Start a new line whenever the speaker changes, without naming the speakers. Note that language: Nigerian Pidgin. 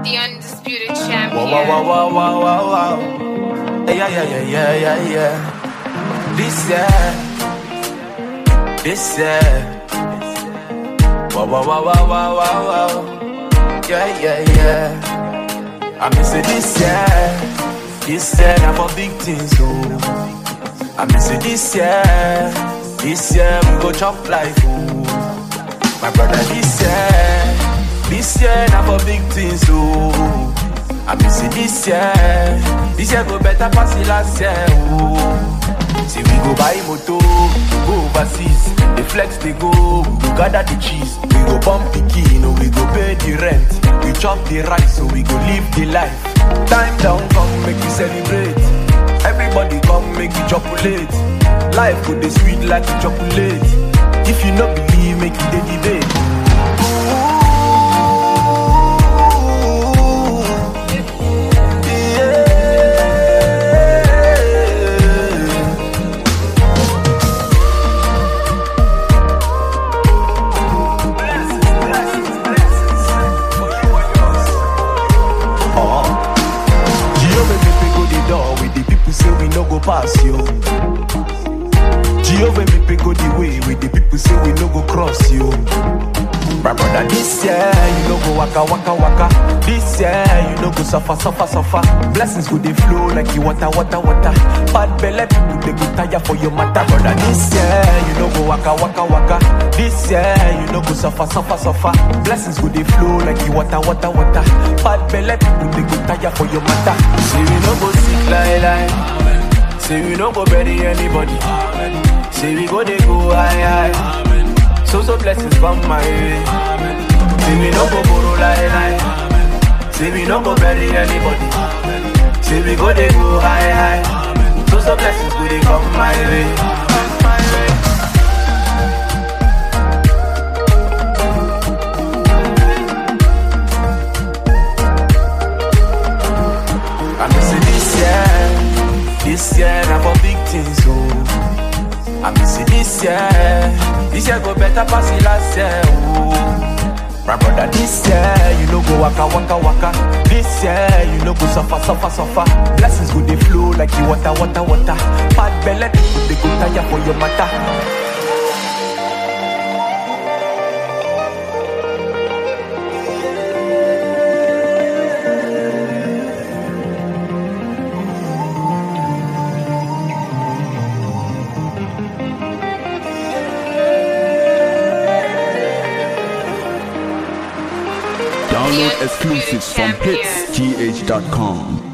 the undisputed
Wow,
champion.
wow, wow, wow, wow, wow, wow. Yeah, yeah, yeah, yeah, yeah, yeah. This year, this year. Wow, wow, wow, wow, wow, wow, wow. Yeah, yeah, yeah. I miss it this year. This year, now for big things, oh. I miss it this year. This year, we go chop life, oh. My brother, this year, this year now for big things, oh. I miss it this year, this year go better pass the last year, oh. See we go buy moto, go overseas, the flex they go, we go gather the cheese, we go bump the key, no we go pay the rent, we chop the rice, so we go live the life. Time down, come make we celebrate. Everybody come make you chocolate. Life go dey sweet like a chocolate. If you no believe, make you dey debate. Yeah. Jehovah make we go the door with the people say we no go pass you. Jehovah make we go the way with the people say we no go cross you. My brother, this year you no go waka waka waka. This year you no go suffer suffer suffer. Blessings go they flow like you water water water. Bad belly people they go tire for your matter, brother. This year you no go waka waka waka. This year you no go suffer suffer suffer. Blessings go they flow like you water water water. Bad belly people they go tire for your matter. Say we no go sick like lie. Say we no go bury anybody. Say we go they go high high. So so blessings come my way. Say we no go borrow lie lie. Say we no go bury anybody. Say we go they go high high. So so blessings go they come my way. My way. I miss it this year, this year now for big things, oh. I miss it this year, this year go better pass the last year, oh. My brother, this year you no go waka waka waka. This year you no go suffer suffer suffer. Blessings go they flow like you water water water. Bad belly people they go tire for your matter.
Download exclusives from
Champion.
hitsgh.com.